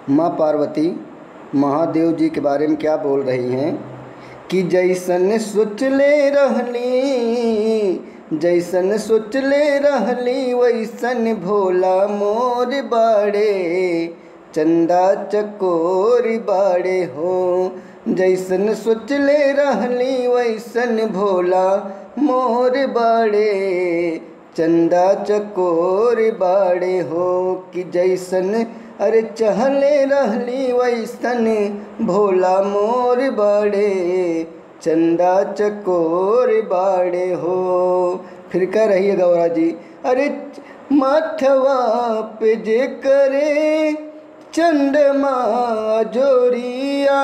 माँ पार्वती महादेव जी के बारे में क्या बोल रही हैं कि जैसन सोचले रहली जैसन सोचले रहली वैसन भोला मोर बाड़े चंदा चकोर बाड़े हो जैसन सोचले रहली वैसन भोला मोर बाड़े चंदा चकोर बाड़े हो कि जैसन अरे चहले रहली वैसन भोला मोर बाड़े चंदा चकोर बाड़े हो फिर कह रही है गौरा जी अरे माथवा पे जे करे चंद्रमा जोरिया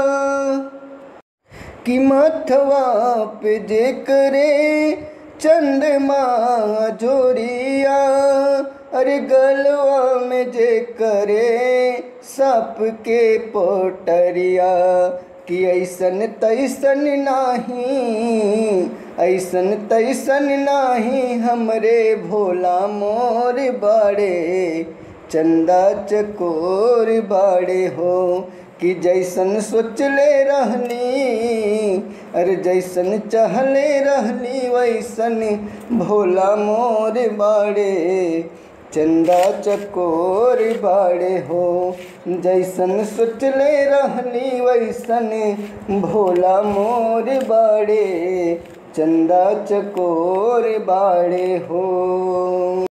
कि माथवा पे जे करे चंद्रमा जोरिया अरे गलवा में जे करे सप के पोटरिया कि ऐसन तैसन नाही ऐसन तैसन नाही हमरे भोला मोर बाड़े चंदा चकोर बाड़े हो कि जैसन सोचले रहली अरे जैसन चहले रहली वैसन भोला मोर बाड़े चंदा चकोर बाड़े हो जैसन सोचले रहली वैसन भोला मोर बाड़े चंदा चकोर बाड़े हो